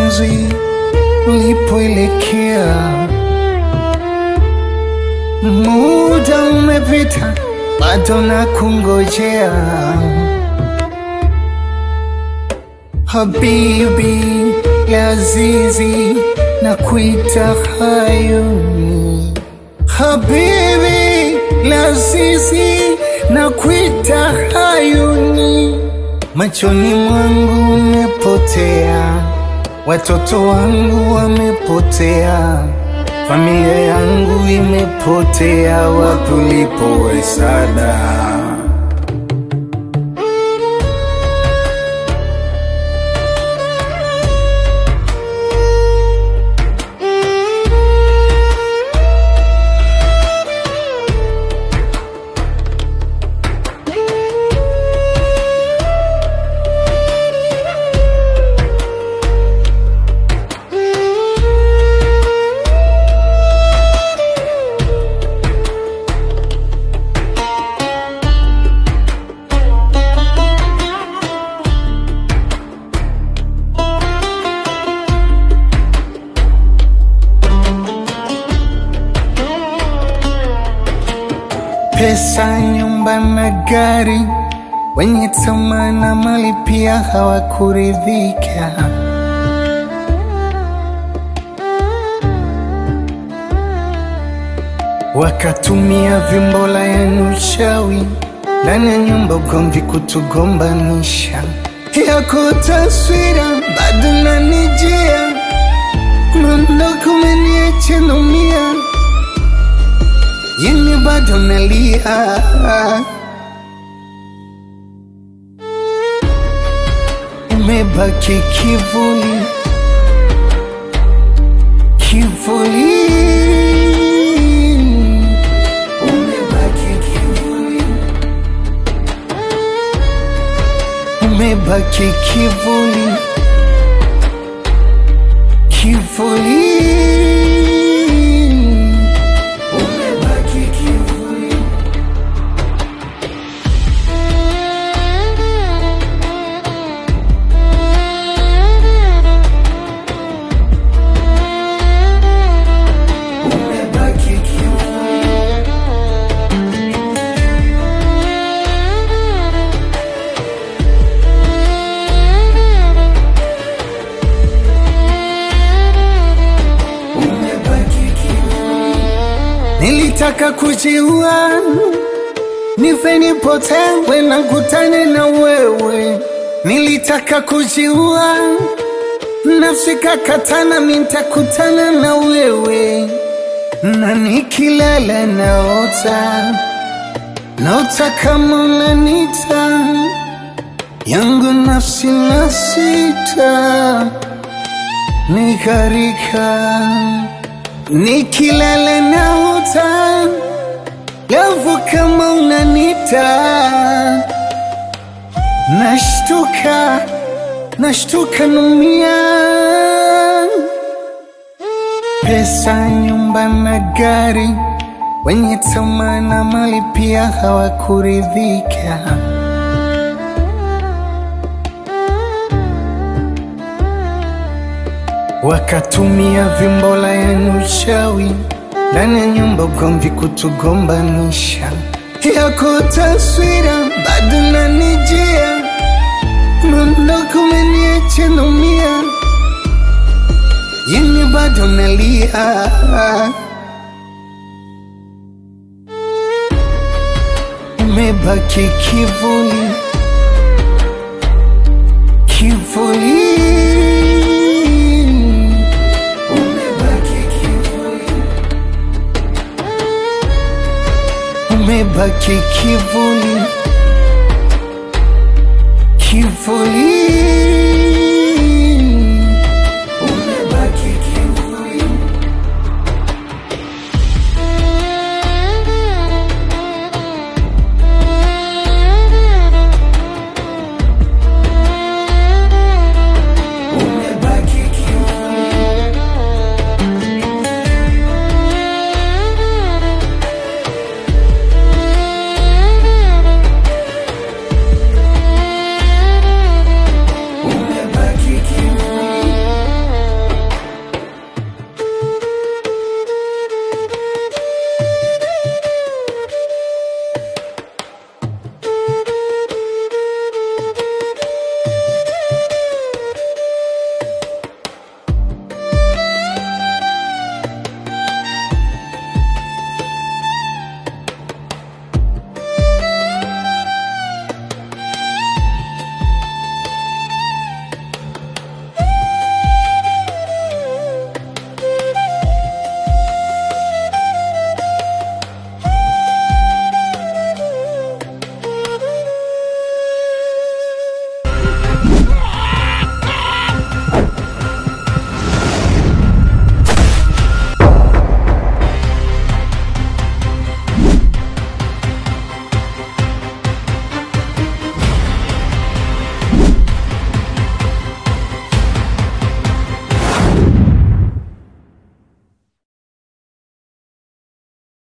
mapenzi ulipoelekea. Muda umepita, bado na kungojea. Habibi Lazizi, na kuita hayuni. Habibi Lazizi, na kuita hayuni. Machoni mwangu umepotea, watoto wangu wamepotea, familia yangu imepotea, wapi ulipo Sada? Pesa, nyumba na gari, wenye tamaa na mali pia hawakuridhika. Wakatumia vimbola ya uchawi ndani ya nyumba, ugomvi kutugombanisha. Yako taswira bado nanijia, mondoko umeniacha naumia yini bado nalia, umebaki kivuli, kivuli, umebaki kivuli, umebaki kivuli, kivuli. Umebaki kivuli. Umebaki kivuli. Umebaki kivuli. Nilitaka kujiua nife nipotee na kutane na wewe. Nilitaka kujiua nafsi kakatana, nitakutana na wewe, na nikilala naota naota kama unanita yangu nafsi na sita nikarika nikilala naota lavu kama unanita nashtuka nashtuka numia pesa nyumba na gari wenye tamaa na mali pia hawakuridhika wakatumia vimbola ya uchawi ndani ya nyumba, ugomvi kutugombanisha. Yako taswira bado nanijia, mondoko umeniacha naumia, yini bado nalia, umebaki kivuli, kivuli. Umebaki kivuli. Umebaki kivuli, kivuli.